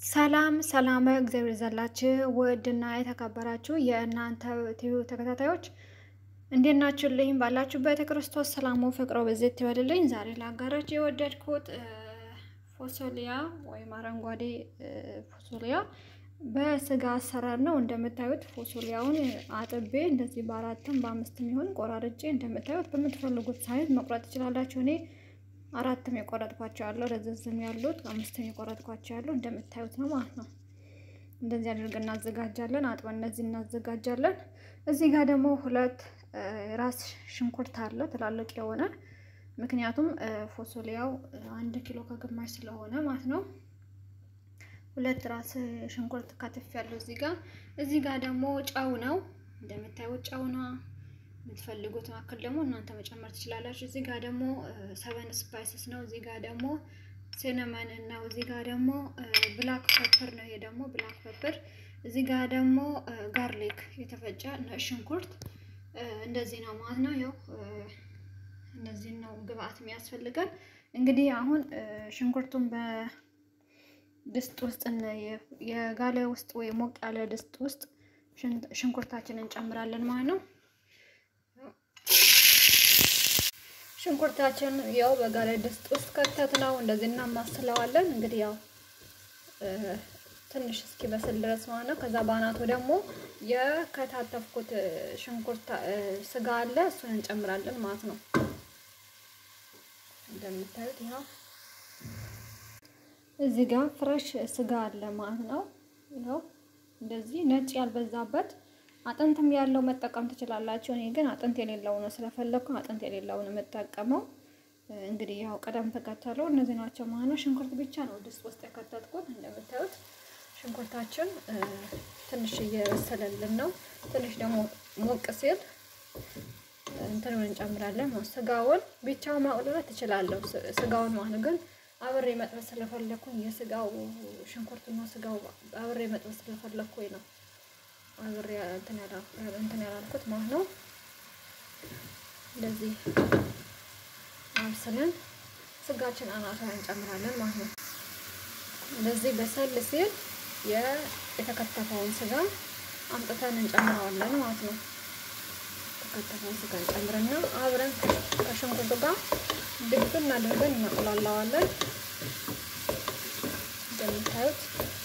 ሰላም ሰላም እግዚአብሔር ይዛላችሁ ውድና የተከበራችሁ የእናንተ ቲቪ ተከታታዮች እንዴት ናችሁልኝ? ባላችሁበት የክርስቶስ ሰላሙ ፍቅሮ በዚህ ይበልልኝ። ዛሬ ላጋራችሁ የወደድኩት ፎሶሊያ ወይም አረንጓዴ ፎሶሊያ በስጋ አሰራር ነው። እንደምታዩት ፎሶሊያውን አጥቤ እንደዚህ በአራትም በአምስትም ይሁን ቆራርጬ እንደምታዩት በምትፈልጉት ሳይዝ መቁረጥ ትችላላችሁ። እኔ አራትም የቆረጥኳቸው ያለው ረዘዝም ያሉት አምስትም የቆረጥኳቸው ያለው እንደምታዩት ነው ማለት ነው። እንደዚህ አድርገን እናዘጋጃለን። አጥበን እነዚህ እናዘጋጃለን። እዚህ ጋር ደግሞ ሁለት ራስ ሽንኩርት አለ ትላልቅ የሆነ ምክንያቱም ፎሶሊያው አንድ ኪሎ ከግማሽ ስለሆነ ማለት ነው። ሁለት ራስ ሽንኩርት ከትፍ ያለው እዚህ ጋር እዚህ ጋር ደግሞ ጨው ነው እንደምታዩት ጨው ነው። የምትፈልጉት መካከል ደግሞ እናንተ መጨመር ትችላላችሁ። እዚህ ጋር ደግሞ ሰቨን ስፓይስስ ነው። እዚህ ጋር ደግሞ ሲነመን ነው። እዚህ ጋር ደግሞ ብላክ ፐፐር ነው። ይሄ ደግሞ ብላክ ፐፐር። እዚህ ጋር ደግሞ ጋርሊክ የተፈጨ ሽንኩርት እንደዚህ ነው ማለት ነው። ያው እነዚህ ነው ግብአት የሚያስፈልገን። እንግዲህ አሁን ሽንኩርቱን በድስት ውስጥ የጋለ ውስጥ ወይ ሞቅ ያለ ድስት ውስጥ ሽንኩርታችንን እንጨምራለን ማለት ነው። ሽንኩርታችን ያው በጋለ ድስት ውስጥ ከተት ነው እንደዚህ እናማስለዋለን። እንግዲህ ያው ትንሽ እስኪበስል ድረስ ማለት ነው። ከዛ በአናቱ ደግሞ የከታተፍኩት ሽንኩርት ስጋ አለ እሱን እንጨምራለን ማለት ነው። እንደምታዩት ይኸው እዚህ ጋር ፍሬሽ ስጋ አለ ማለት ነው። ይኸው እንደዚህ ነጭ ያልበዛበት አጥንትም ያለው መጠቀም ትችላላችሁ። እኔ ግን አጥንት የሌለው ነው ስለፈለኩ አጥንት የሌለው ነው የምጠቀመው። እንግዲህ ያው ቀደም ተከተለው እነዚህ ናቸው ማለት ነው። ሽንኩርት ብቻ ነው ድስት ውስጥ የከተትኩት። እንደምታዩት ሽንኩርታችን ትንሽ እየበሰለልን ነው። ትንሽ ደግሞ ሞቅ ሲል እንትኑን እንጨምራለን። ስጋውን ብቻው ማቁላላት ትችላለሁ፣ ስጋውን ማለት ግን አብሬ መጥበስ ስለፈለኩኝ የስጋው ሽንኩርትና ስጋው አብሬ መጥበስ ስለፈለኩኝ ነው አብሬ እንትን ያላልኩት ማለት ነው። እንደዚህ አብስለን ስጋችን አናቷ እንጨምራለን ማለት ነው። እንደዚህ በሰል ሲል የተከተፈውን ስጋ አምጥተን እንጨምረዋለን ማለት ነው። የተከተፈውን ስጋ እንጨምርና አብረን ከሽንኩርቱ ጋር ድብን አድርገን እናቁላላዋለን። እንደምታዩት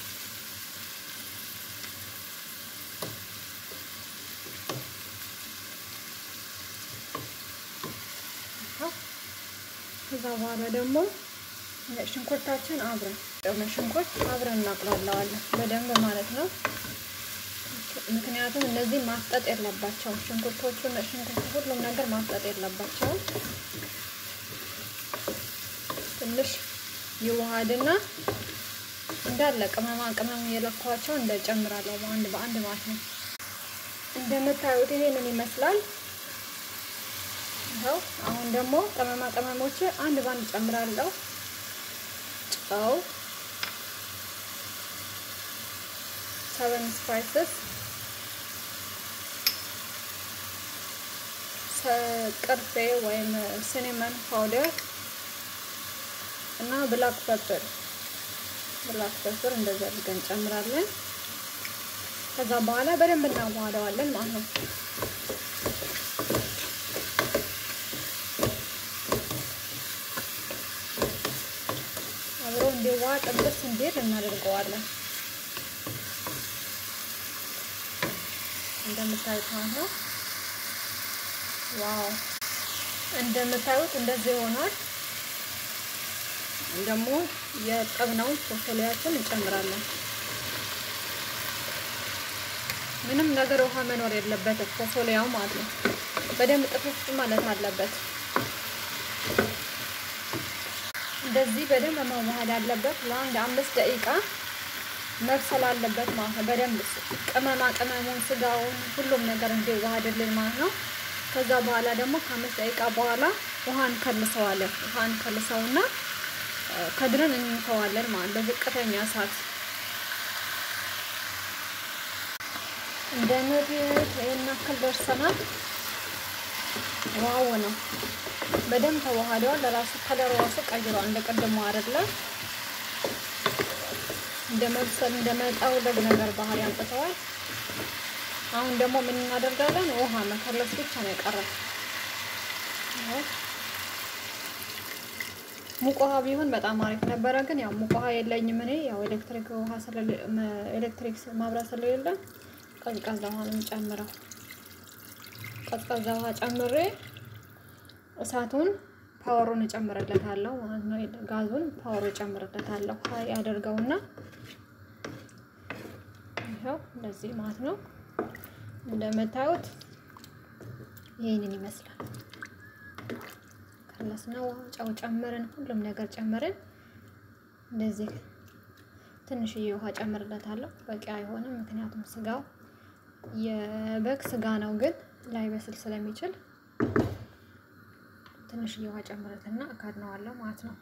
ከዛ በኋላ ደግሞ ሽንኩርታችን አብረን ደግሞ ሽንኩርት አብረን እናቁላለዋለን በደንብ ማለት ነው። ምክንያቱም እነዚህ ማፍጠጥ የለባቸውም ሽንኩርቶቹ ሽንኩርት ሁሉም ነገር ማፍጠጥ የለባቸውም። ትንሽ ይዋሃድና እንዳለ ቅመማ ቅመም የለኳቸው እንደጨምራለሁ በአንድ በአንድ ማለት ነው። እንደምታዩት ይሄንን ይመስላል። ይኸው አሁን ደግሞ ቅመማ ቅመሞች አንድ ባንድ ጨምራለሁ። ጨው፣ ሰቨን ስፓይስስ፣ ቅርፌ ወይም ሲኒመን ፓውደር እና ብላክ ፐፐር ብላክ ፐፐር እንደዚህ አድርገን እንጨምራለን። ከዛ በኋላ በደንብ እናዋህደዋለን ማለት ነው። አብሮ እንዲዋ ጥብስ እንዲል እናደርገዋለን። እንደምታዩት ማለት ነው። ዋው እንደምታዩት እንደዚህ ሆኗል። ደግሞ የጠብነውን ፎሶሊያችን እንጨምራለን። ምንም ነገር ውሃ መኖር የለበትም ፎሶሊያው ማለት ነው። በደንብ ጥፍፍ ማለት አለበት። እንደዚህ በደንብ መዋሃድ አለበት። ለአንድ አምስት ደቂቃ መብሰል አለበት ማለት ነው። በደንብ ቅመማ ቅመሙን፣ ስጋውን፣ ሁሉም ነገር እንዲዋሃድልን ማለት ነው። ከዛ በኋላ ደግሞ ከአምስት ደቂቃ በኋላ ውሃ እንከልሰዋለን። ውሃ እንከልሰውና ከድረን እንተዋለን ማለት በዝቅተኛ እሳት እንደምታዩት ይሄን ያክል ደርሰናል። ዋው ነው። በደንብ ተዋህደዋል። ለራሱ ከለር ራሱ ቀይሯል። እንደ ቀደሙ አይደለም። እንደ መብሰል እንደ መጠውለግ ነገር ባህሪ አምጥተዋል። አሁን ደግሞ ምን እናደርጋለን? ውሃ መከለስ ብቻ ነው የቀረው። ሙቅ ውሃ ቢሆን በጣም አሪፍ ነበረ፣ ግን ያው ሙቅ ውሃ የለኝም እኔ ያው ኤሌክትሪክ ውሃ ኤሌክትሪክ ማብራት ስለሌለ ቀዝቃዛ ውሃ ነው የምጨምረው። ቀዝቃዛ ውሃ ጨምሬ እሳቱን ፓወሩን እጨምርለታለሁ ማለት ነው። ጋዙን ፓወሩ እጨምርለታለሁ ያደርገውና ይኸው እንደዚህ ማለት ነው። እንደምታዩት ይህንን ይመስላል። ከለስነው ጨው ጨምርን፣ ሁሉም ነገር ጨምርን። እንደዚህ ትንሽዬ ውሃ ጨምርለታለሁ። በቂ አይሆንም፣ ምክንያቱም ስጋው የበግ ስጋ ነው፣ ግን ላይበስል ስለሚችል ትንሽዬ ውሃ ጨምረትና እከድነዋለሁ ማለት ነው።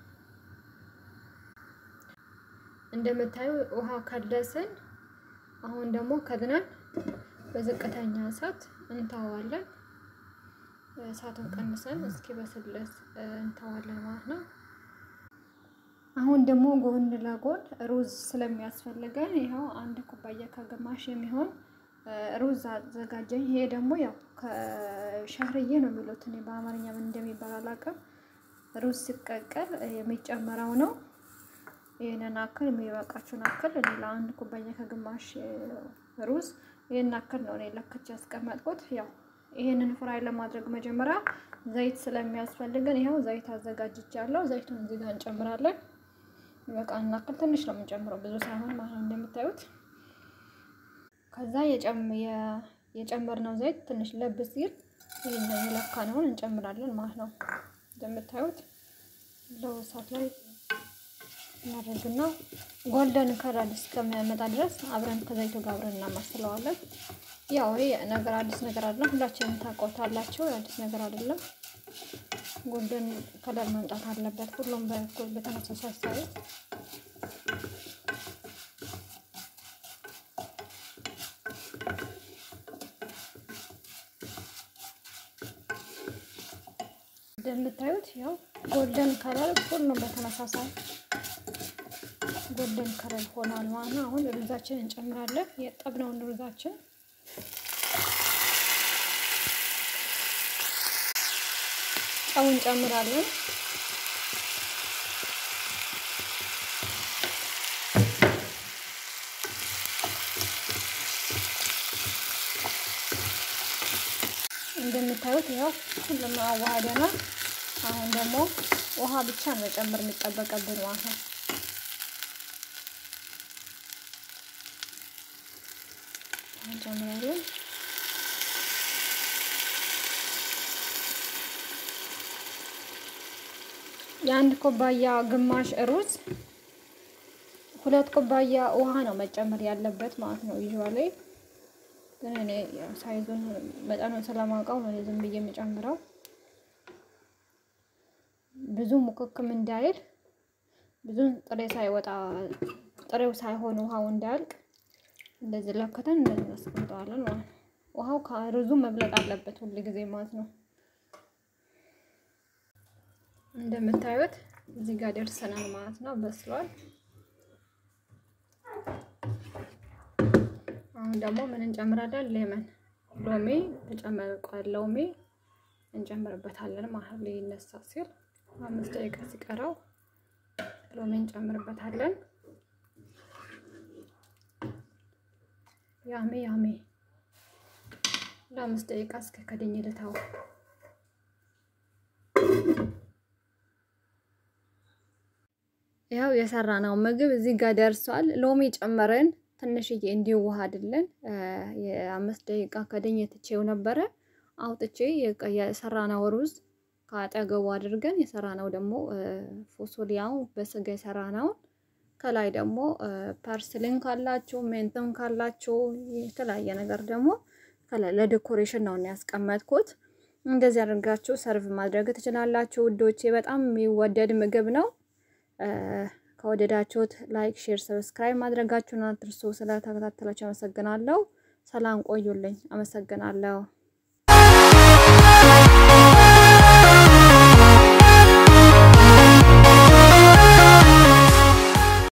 እንደምታዩ ውሃ ከለስን። አሁን ደግሞ ከድነን በዝቅተኛ እሳት እንተዋለን። እሳቱን ቀንሰን እስኪበስልስ እንተዋለን ማለት ነው። አሁን ደግሞ ጎን ለጎን ሩዝ ስለሚያስፈልገን ይኸው አንድ ኩባያ ከግማሽ የሚሆን ሩዝ አዘጋጀኝ። ይሄ ደግሞ ያው ከሻህርዬ ነው የሚሉት እኔ በአማርኛ ምን እንደሚባል አላውቅም። ሩዝ ሲቀቀል የሚጨመረው ነው። ይህንን አክል የሚበቃችሁን አክል እኔ ለአንድ ኩባያ ከግማሽ ሩዝ ይህን አክል ነው እኔ ለክቼ ያስቀመጥኩት። ያው ይህንን ፍራይ ለማድረግ መጀመሪያ ዘይት ስለሚያስፈልገን ይኸው ዘይት አዘጋጅቻለሁ። ዘይቱን እዚህ ጋር እንጨምራለን። በቃ እናክል ትንሽ ነው የምንጨምረው፣ ብዙ ሳይሆን ማለት ነው እንደምታዩት ከዛ የጨመርነው ዘይት ትንሽ ለብ ሲል ይህን የለካነውን እንጨምራለን ማለት ነው። እንደምታዩት ለው እሳት ላይ እናደርግና ጎልደን ከለር እስከሚያመጣ ድረስ አብረን ከዘይቱ ጋር አብረን እናማስለዋለን። ያው ይሄ ነገር አዲስ ነገር አይደለም፣ ሁላችንም ታውቁታላችሁ። አዲስ ነገር አይደለም። ጎልደን ከለር መምጣት አለበት፣ ሁሉም በኩል በተመሳሳይ ሳይዝ እንደምታዩት ያው ጎልደን ከለር ሁሉም በተመሳሳይ ጎልደን ከለር ሆኗል ማለት ነው። አሁን ሩዛችን እንጨምራለን። የጠብነውን ሩዛችን ጨው እንጨምራለን። እንደምታዩት ያው ሁሉም አዋህደናል። አሁን ደግሞ ውሃ ብቻ መጨመር የሚጠበቅብን ማለት ነው። እንጨምራለን። የአንድ ኩባያ ግማሽ ሩዝ ሁለት ኩባያ ውሃ ነው መጨመር ያለበት ማለት ነው። ዩዥዋሊ ግን እኔ ሳይዙን መጠኑን ስለማውቀው ነው ዝም ብዬ የምጨምረው። ብዙ ሙክክም እንዳይል ብዙ ጥሬ ሳይወጣ ጥሬው ሳይሆን ውሃው እንዳያልቅ እንደዚህ ለክተን እንደዚህ እናስቀምጠዋለን ማለት ነው። ውሃው ከሩዙ መብለጥ አለበት ሁል ጊዜ ማለት ነው። እንደምታዩት እዚህ ጋር ደርሰናል ማለት ነው። በስሏል። አሁን ደግሞ ምን እንጨምራለን? ሌመን ሎሚ ተጨመርቋል። ሎሚ እንጨምርበታለን ማለት ነው። ይነሳ ሲል አምስት ደቂቃ ሲቀረው ሎሚ እንጨምርበታለን። ያሜ ያሜ ለአምስት ደቂቃ እስከ ከድኝ ልተው። ያው የሰራ ነው ምግብ እዚህ ጋር ደርሷል። ሎሚ ጨመረን ትንሽዬ እንዲዋሃድልን የአምስት ደቂቃ ከድኝ ትቼው ነበረ። አውጥቼ የሰራነው ሩዝ ከአጠገቡ አድርገን የሰራነው ደግሞ ፎሶሊያው በስጋ የሰራነውን ከላይ ደግሞ ፐርስሊን ካላችሁ ሜንትም ካላችሁ የተለያየ ነገር ደግሞ ከላይ ለዴኮሬሽን ነው ያስቀመጥኩት። እንደዚህ አድርጋችሁ ሰርቭ ማድረግ ትችላላችሁ ውዶቼ። በጣም የሚወደድ ምግብ ነው። ከወደዳችሁት ላይክ፣ ሼር፣ ሰብስክራይብ ማድረጋችሁን አትርሱ። ስለተከታተላችሁ አመሰግናለሁ። ሰላም ቆዩልኝ። አመሰግናለሁ።